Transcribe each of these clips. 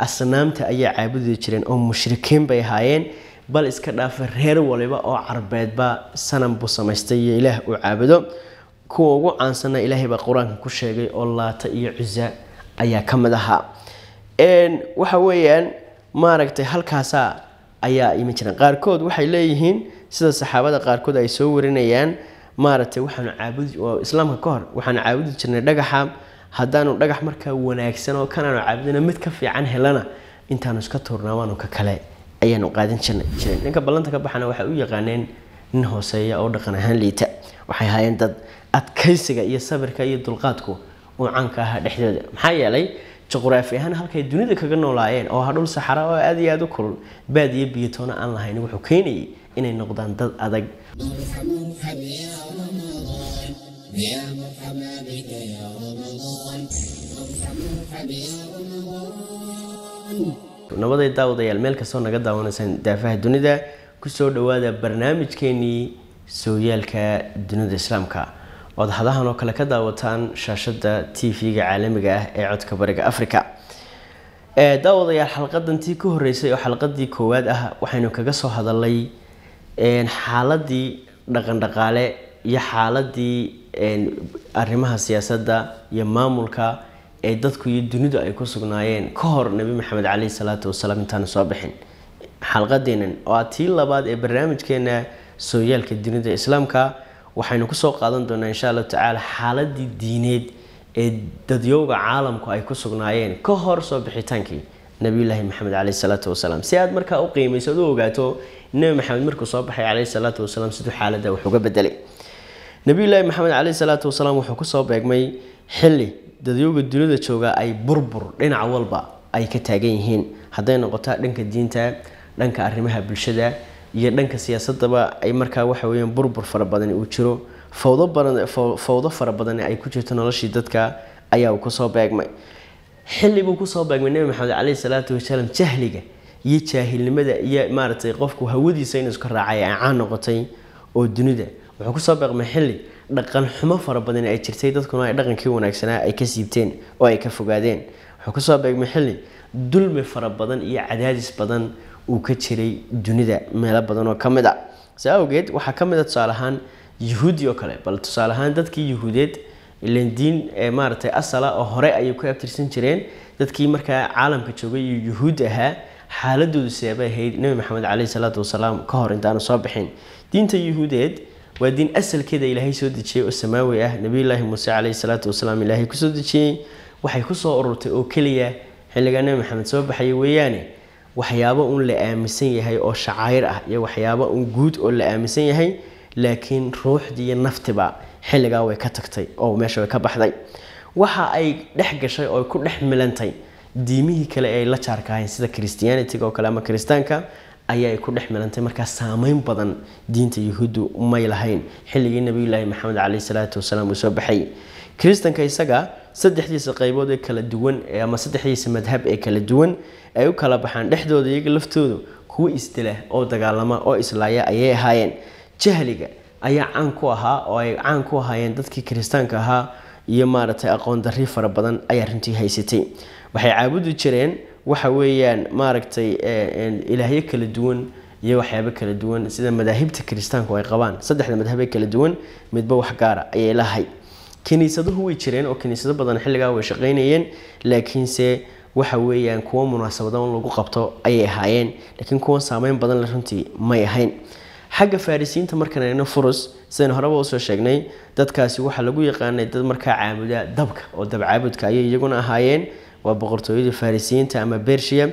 asnaamta ayaa caabudi jireen oo mushrikiin bay ahaayeen bal iska dhaafa reer waliba oo carbeedba sanam buu samaystay iyo ilaah uu caabudo kuwa ugu caansanna ilaahay baa qur-aanka ku sheegay oo laata iyo cusa ayaa ka mid ahaa waxa weeyaan maaragtay halkaasaa ayaa iman jireen qaarkood waxay leeyihiin sida saxaabada qaarkood ay soo warinayaan maaragtay waxaanu caabudi oo islaamka ka hor waxaanu caabudi jirnay dhagaxa haddaanu dhagax markaa wanaagsan oo kanaanu caabudina mid ka fiican helana intaanu iska tuurnaa waanu ka kale ayaanu qaadan jirnay jireen ninka ballanta ka baxana waxay u yaqaaneen nin hooseeya oo dhaqan ahaan liita waxay ahaayeen dad adkaysiga iyo sabirka iyo dulqaadku uu caanka ahaa dhexdooda maxaa yeelay juqraafi ahaan halkay dunida kaga noolaayeen oo ha dhul saxara oo aad iyo aada u kulul baad iyo biyatoona aan lahayn wuxuu keenayay inay noqdaan dad adag يا مرحبا بك يا رمضان مرحبا يا رمضان nabaday daawadayaal meel kastoo naga daawanaysaan daafaha dunida kusoo dhawaada barnaamijkeenii sooyaalka dunida islaamka ood hadahan oo kale ka daawataan shaashada t v-ga caalamiga ah ee codka bariga africa daawadayaal xalqadantii ka horeysay oo xalqadii koowaad ah waxaynu kaga soo hadalay xaaladii dhaqandhaqaale iyo xaaladii arrimaha siyaasadda iyo maamulka ee dadku iyo dunidu ay ku sugnaayeen ka hor nebi maxamed caleyhi salaatu wasalaam intaanu soo bixin xalqadeenan oo ah tii labaad ee barnaamijkeena sooyaalka dunida islaamka waxaynu kusoo qaadan doonaa insha allahu tacaala xaaladii diineed ee dadyowga caalamku ay ku sugnaayeen ka hor soo bixitaankii nabiyulaahi maxamed caleyhi salaatu wasalaam si aad markaa u qiimayso ad u ogaato nebi maxamed markuu soo baxay caleyhi salaatu wasalaam siduu xaaladda wax uga bedelay nabiyulaahi maxamed caleyhi salaatu wasalaam wuxuu kusoo beegmay xilli dadyowga dunida jooga ay burbur dhinac walba ay ka taagan yihiin hadday noqotaa dhanka diinta dhanka arrimaha bulshada iyo dhanka siyaasadaba ay markaa waxa weyaan burbur fara badan uu jiro fawdo badan fawdo fara badan ay ku jirto noloshii dadka ayaa uu kusoo beegmay xilli buu kusoo beegmay nebi maxamed caleyhi salaatu wasalaam jahliga iyo jaahilnimada iyo maaragtay qofku hawadiisa inuu iska raacay ay caan noqotay oo dunida wuxuu kusoo beeqmay xilli dhaqan xumo fara badan ay jirtay dadkuna ay dhaqankii wanaagsanaa ay ka siibteen oo ay ka fogaadeen wuxuu kusoo beegmay xilli dulmi fara badan iyo cadaadis badan uu ka jiray dunida meelo badan oo ka mid a saa awgeed waxaa ka mid a tusaale ahaan yuhuudi oo kale bal tusaale ahaan dadkii yuhuudeed ilan diin maaragtay asala oo hore ayay ku abtirsan jireen dadkii markaa caalamka joogay iyo yuhuud ahaa xaaladoodu seebay ahayd nebi maxamed caleyhi salaatu wasalaam ka hor intaanu soo bixin diinta yuhuudeed waa diin asalkeeda ilaahay soo dejiyey oo samaawi ah nabiyulaahi muuse caleyhi salaatu wasalaam ilaahay kusoo dejiyey waxay kusoo ururtay oo keliya xilligaa nebi maxamed soo baxaya weeyaane waxyaabo un la aaminsan yahay oo shacaayr ah iyo waxyaabo un guud oo la aaminsan yahay laakiin ruuxdii iyo naftiba xilligaa way ka tagtay oo meesha way ka baxday waxa ay dhex gashay oo ku dhex milantay diimihii kale ee ay la jaarka ahayn sida christianitiga oo kale ama kiristaanka ayaa ay ku dhex milantay markaa saameyn badan diinta yuhuuddu may lahayn xilligii nabiyulaahi maxamed caleyhi salaatu wasalaam uu soo baxay kiristanka isaga saddexdiisa qaybood ee kala duwan ama saddexdiisa madhab ee kala duwan ay u kala baxaan dhexdooda iyaga laftoodu kuwo isdila oo dagaalama oo islaaya ayay ahaayeen jahliga ayaa caan ku ahaa oo ay caan ku ahaayeen dadkii kiristaanka ahaa iyo maaragtay aqoon darri fara badan ayaa runtii haysatay waxay caabudi jireen waxa weeyaan maaragtay ilaahyo kala duwan iyo waxyaabo kala duwan sida madaahibta kiristaanku ay qabaan saddexda madhabee kala duwan midba wax gaara ayay lahay kiniisaduhu way jireen oo kiniisado badan xilligaa way shaqaynayeen laakiinse waxa weeyaan kuwo munaasabada un lagu qabto ayay ahaayeen laakiin kuwa saameyn badan le runtii may ahayn xagga farisiinta markaan eegno furus sidaynu horeba usoo sheegnay dadkaasi waxaa lagu yaqaanay dad markaa caabuda dabka oo dabcaabudka ayay iyaguna ahaayeen waa boqortooyada farisiyiinta ama bersia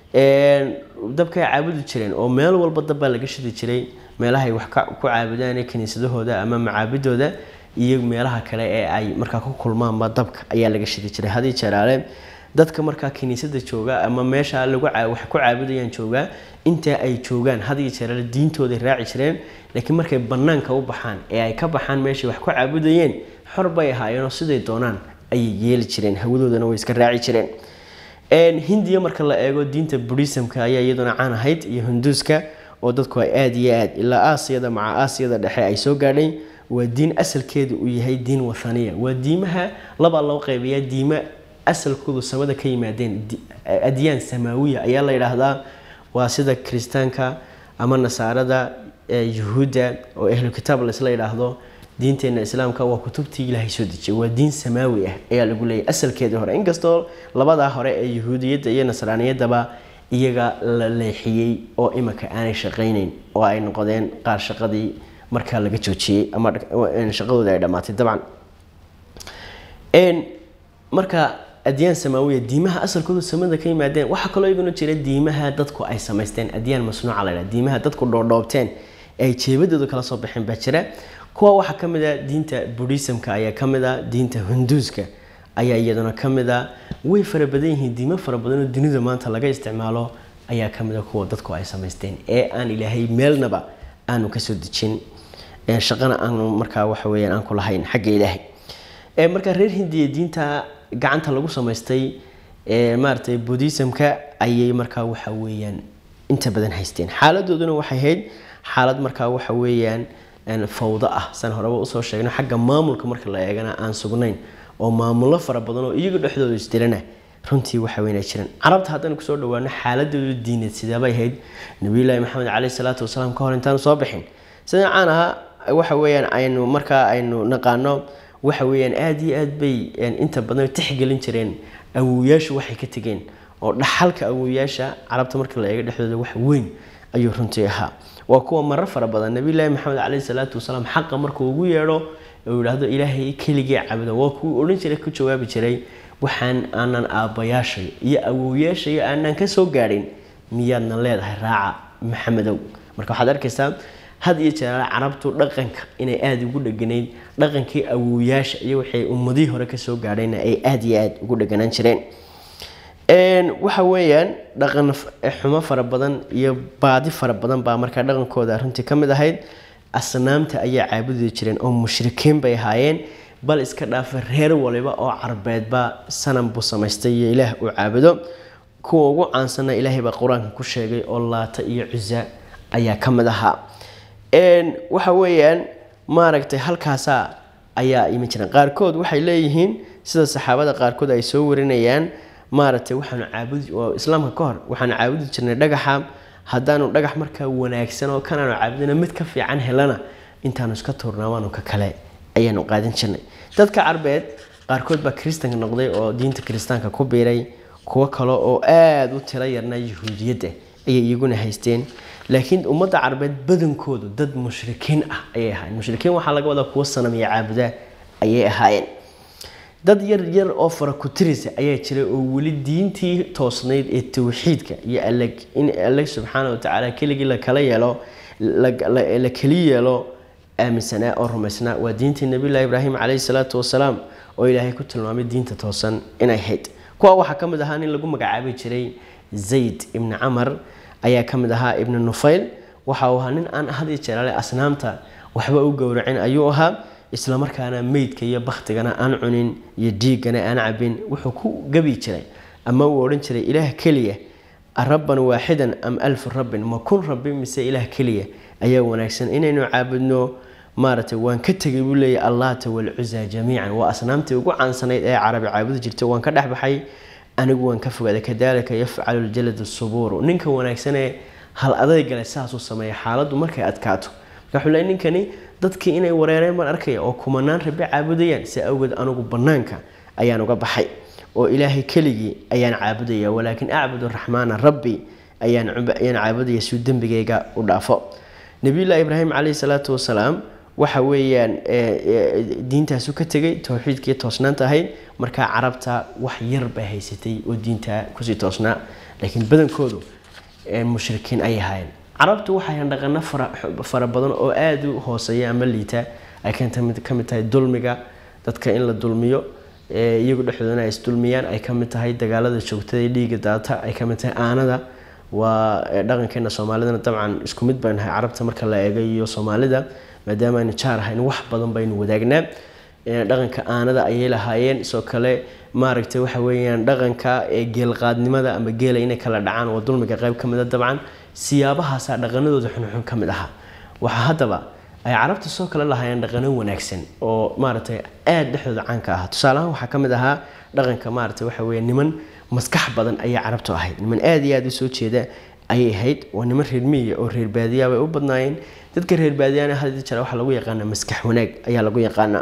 dabkay caabudi jireen oo meel walba dabbaa laga shidi jiray meelahay wax ku caabudaan kiniisadahooda ama macaabidooda iyo meelaha kale ee ay markaa ku kulmaanba dabka ayaa laga shidi jiray hadii jeeraale dadka markaa kiniisada jooga ama meesha lagu wax ku caabudayaan jooga inta ay joogaan hadiyo jeeraale diintooday raaci jireen laakiin markay banaanka u baxaan ee ay ka baxaan meeshay wax ku caabudayeen xor bay ahaayeenoo siday doonaan ayay yeeli jireen hawadoodana way iska raaci jireen hindiya marka la eego diinta buddhismka ayaa iyaduna caan ahayd iyo hinduuska oo dadku ay aada iyo aad ilaa aasiyada maca aasiyada dhexe ay soo gaadhay waa diin asalkeedu uu yahay diin wathaniya waa diimaha labaa loo qaybayaa diimo asalkoodu samada ka yimaadeen adyaan samaawiya ayaa la yidhaahdaa waa sida kiristaanka ama nasaarada yuhuudda oo ahlu kitaab laisla yidhaahdo diinteena islaamka waa kutubtii ilaahay soo dejiyay waa diin samaawi ah ayaa lagu leeyahy asalkeedii hore inkastoo labadaa hore ee yuhuudiyadda iyo nasraaniyadaba iyaga la leexiyey oo imika aanay shaqayneyn oo ay noqdeen qaar shaqadii markaa laga joojiyey ama shaqadooda ay dhammaatay dabcan marka adyaan samaawiya diimaha asalkoodu samada ka yimaadeen waxaa kaloo iyaguna jira diimaha dadku ay samaysteen adyaan masnuuca la ydhaha diimaha dadku dhoodhoobteen ee ay jeebadooda kala soo baxeen baa jira kuwa waxaa ka mid a diinta buddhismka ayaa ka mid a diinta hunduuska ayaa iyaduna ka mid a way fara badan yihiin diimo fara badan oo dunida maanta laga isticmaalo ayaa ka mid a kuwa dadku ay samaysteen ee aan ilaahay meelnaba aanu kasoo dejin shaqana aanu markaa waxa weyaan aan ku lahayn xagga ilaahay markaa reer hindiya diinta gacanta lagu samaystay maaratay buddhismka ayay markaa waxa weeyaan inta badan haysteen xaaladooduna waxay ahayd xaalad markaa waxa weeyaan fawdo ah san horeba usoo sheegno xagga maamulka marka la eegana aan sugnayn oo maamulo fara badan oo iyaga dhexdooda isdilana runtii waxa weynaa jiraan carabta haddaan kusoo dhawaano xaaladooda diineed sideebay ahayd nabiyullaahi maxamed caleyhi salaatu wasalaam ka hor intaanu soo bixin sida caan ahaa waxa weeyaan aynu markaa aynu naqaano waxa weeyaan aada iyo aad bay inta badan tixgelin jireen awowyaashu waxay ka tegeen oo dhaxalka awowyaasha carabta marka la eego dhexdooda wax weyn ayuu runtii ahaa waa kuwa marar fara badan nabiyullaahi maxamed caleyhi salaatu wasalaam xaqa markuu ugu yeedho uu yidhaahdo ilaahay keligii cabuda waa kuwii odhan jiray ku jawaabi jiray waxaan aanan aabbayaashay iyo awowyaashay aanan ka soo gaadhin miyaadna leedahay raaca maxamedow marka waxaad arkaysaa had iyo jeer carabtu dhaqanka inay aada ugu dheganayd dhaqankii awowyaasha iyo waxay ummadihii hore kasoo gaadhayna ay aada iyo aada ugu dheganaan jireen waxa weeyaan dhaqan xumo fara badan iyo baadi fara badan baa markaa dhaqankooda runtii ka mid ahayd asnaamta ayaa caabudi jireen oo mushrikiin bay ahaayeen bal iska dhaafa reer waliba oo carbeedba sanam buu samaystay iyo ilaah uu caabudo kuwa ugu caansana ilaahay baa qur-aanka ku sheegay oo laata iyo cusa ayaa ka mid ahaa waxa weeyaan maaragtay halkaasa ayaa iman jireen qaarkood waxay leeyihiin sida saxaabada qaarkood ay soo warinayaan maaragtay waxaanu caabudi oo islaamka ka hor waxaanu caabudi jirnay dhagaxa haddaanu dhagax markaa wanaagsan oo kanaanu caabudina mid ka fiican helana intaanu iska tuurnaa waanu ka kale ayaanu qaadan jirnay dadka carbeed qaarkood baa kiristanka noqday oo diinta kiristaanka ku biiray kuwo kale oo aada u tiro yarna yahuudiyadda ayay iyaguna haysteen laakiin ummadda carbeed badankoodu dad mushrikiin ah ayay ahaayeen mushrikiin waxaa laga wadaa kuwo sanamiya caabuda ayay ahaayeen dad yar yar oo fara ku tirisa ayaa jiray oo weli diintii toosnayd ee towxiidka iyo in alle subxaana watacaala keligii la kala yeelo la keli yeelo aaminsanaa oo rumaysnaa waa diintii nabiyullahi ibraahim caleyhi salaatu wasalaam oo ilaahay ku tilmaamay diinta toosan inay hayd kuwa waxaa ka mid ahaa nin lagu magacaabi jiray zayd ibni camar ayaa ka mid ahaa ibni nufayl waxa uu ahaa nin aan had iyo jeeraale asnaamta waxba u gowracin ayuu ahaa islamarkaana meydka iyo baktigana aan cunin iyo dhiiggana aan cabin wuxuu ku gabi jiray ama uu odhan jiray ilaah keliya rabban waaxidan am alfu rabbin ma kun rabbi mise ilaah keliya ayaa wanaagsan inaynu caabudno maaragtay waan ka tegay buu leeyahy allaata walcuza jamiican waa asnaamtii ugu caansanayd ee carabi caabudi jirtay waan ka dhexbaxay anigu waan ka fogaaday kadalika yafcalu ljalad subuuru ninka wanaagsanee hal adaygale saasuu sameeya xaaladdu markay adkaato marka wuxuu leeyahy ninkani dadkii inay wareereen baan arkaya oo kumanaan rabbi caabudayaan si awgeed anigu bannaanka ayaan uga baxay oo ilaahay keligii ayaan caabudaya walaakin acbud raxmaana rabbi ayaan caabudaya siuu dembigayga u dhaafo nabiyullahi ibraahim caleyhi salaatu wasalaam waxa weeyaan diintaasu ka tegay towxiidkii toosnaanta ahayd markaa carabta wax yar bay haysatay oo diinta kusii toosnaa laakiin badankoodu mushrikiin ay ahaayeen carabtu waxay hayn dhaqano fara badan oo aada u hooseeya ama liita ay ka mid tahay dulmiga dadka in la dulmiyo iyagu dhexdoodana ay isdulmiyaan ay ka mid tahay dagaalada joogtada ee dhiiga daata ay ka mid tahay aanada waa dhaqankeena soomaalidana dabcan isku mid baan nahay carabta marka la eego iyo soomaalida maadaama aynu jaar ahayn wax badan baynu wadaagnaa dhaqanka aanada ayay lahaayeen sidoo kale maaragtay waxa weeyaan dhaqanka geelqaadnimada ama geela inay kala dhacaan waa dulmiga qayb ka mida dabcan siyaabahaasaa dhaqanadooda xunxun ka mid ahaa waxaa haddaba ay carabta soo kale lahaayeen dhaqano wanaagsan oo maaragtay aada dhexdooda caanka ah tusaalahaan waxaa ka mid ahaa dhaqanka maarata waxa weeye niman maskax badan ayay carabtu ahayd niman aada iyo aada u soo jeeda ayay ahayd waa niman reer miyiga oo reer baadiyaa bay u badnaayeen dadka reer baadiyana hadii jira waxaa lagu yaqaanaa maskax wanaag ayaa lagu yaqaanaa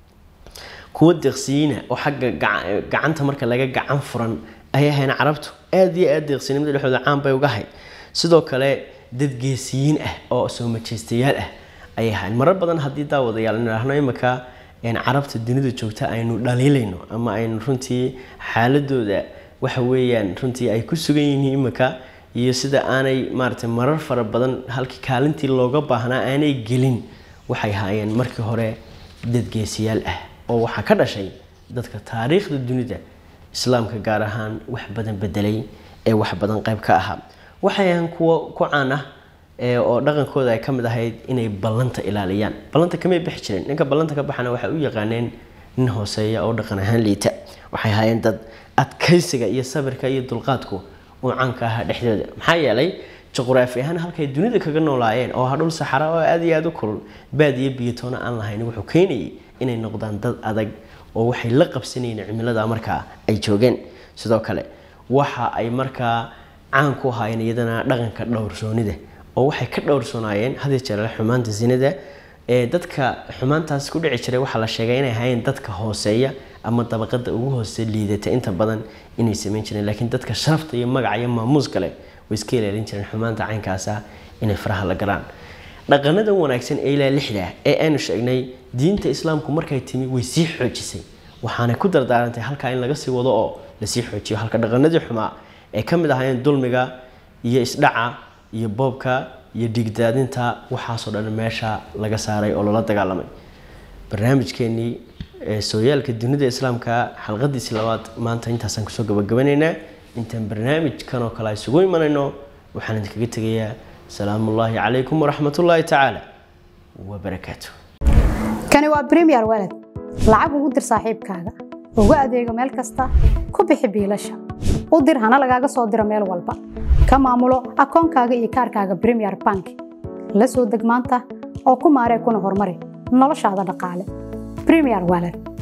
kuwa deeqsiyiina oo xagga gacanta marka laga gacan furan ayay ahayn carabtu aada iyo aada deeqsinimada dhexdooda caan bay uga ahayd sidoo kale dad geesiyiin ah oo soo majeystayaal ah ayay ahayn marar badan haddii daawadayaal nidhaahno imika carabta dunida joogta aynu dhaliilayno ama aynu runtii xaaladooda waxa weeyaan runtii ay ku sugan yihiin imika iyo sida aanay maaragtay marar fara badan halkii kaalintii looga baahnaa aanay gelin waxay haayeen markii hore dad geesiyaal ah oo waxaa ka dhashay dadka taariikhda dunida islaamka gaar ahaan wax badan bedelay ee wax badan qayb ka ahaa waxay ahaan kuwo ku caan ah oo dhaqankooda ay ka mid ahayd inay ballanta ilaaliyaan ballanta kamay bixi jireen ninka ballanta ka baxana waxay u yaqaaneen nin hooseeya oo dhaqan ahaan liita waxay ahaayeen dad adkaysiga iyo sabirka iyo dulqaadku uu caanka ahaa dhexdooda maxaa yeelay juqraafi ahaan halkay dunida kaga noolaayeen oo ha dhul saxara oo aada iyo aada u kulul baad iyo biyatoona aan lahayn wuxuu keenayay inay noqdaan dad adag oo waxay la qabsanayeen cimilada markaa ay joogeen sidoo kale waxa ay markaa caan ku ahaayeen iyadana dhaqanka dhowrsoonida oo waxay ka dhowrsoonaayeen hadii jeer xumaanta zinada ee dadka xumaantaas ku dhici jiray waxaa la sheegay inay ahaayeen dadka hooseeya ama dabaqada ugu hoose liidata inta badan inay samayn jireen laakiin dadka sharafta iyo magaca iyo maamuus kale way iska ilaalin jireen xumaanta caynkaasa inay faraha la galaan dhaqanada wanaagsan ee ilaa lixda ee aanu sheegnay diinta islaamku markay timi way sii xoojisay waxaanay ku dardaarantay halkaa in laga sii wado oo lasii xoojiyo halka dhaqanadii xumaa ee ka mid ahaayeen dulmiga iyo isdhaca iyo boobka iyo dhigdaadinta waxaasoo dhan meesha laga saaray oo lala dagaalamay barnaamijkeenii sooyaalka dunida islaamka xalqadiisii labaad maanta intaasaan kusoo gabagabanaynaa intaan barnaamijkan oo kale isugu imanayno waxaan idinkaga tegayaa salaamu ullaahi calaykum waraxmat ullaahi tacaala wabarakaatu kani waa bremiyer walad lacag ugu dir saaxiibkaaga ugu adeego meel kasta ku bixi biilasha u dir hana lagaaga soo diro meel walba ka maamulo akoonkaaga iyo kaarkaaga bremiyer bank la soo deg maanta oo ku maaree kuna horumari noloshaada dhaqaale bremiyer walad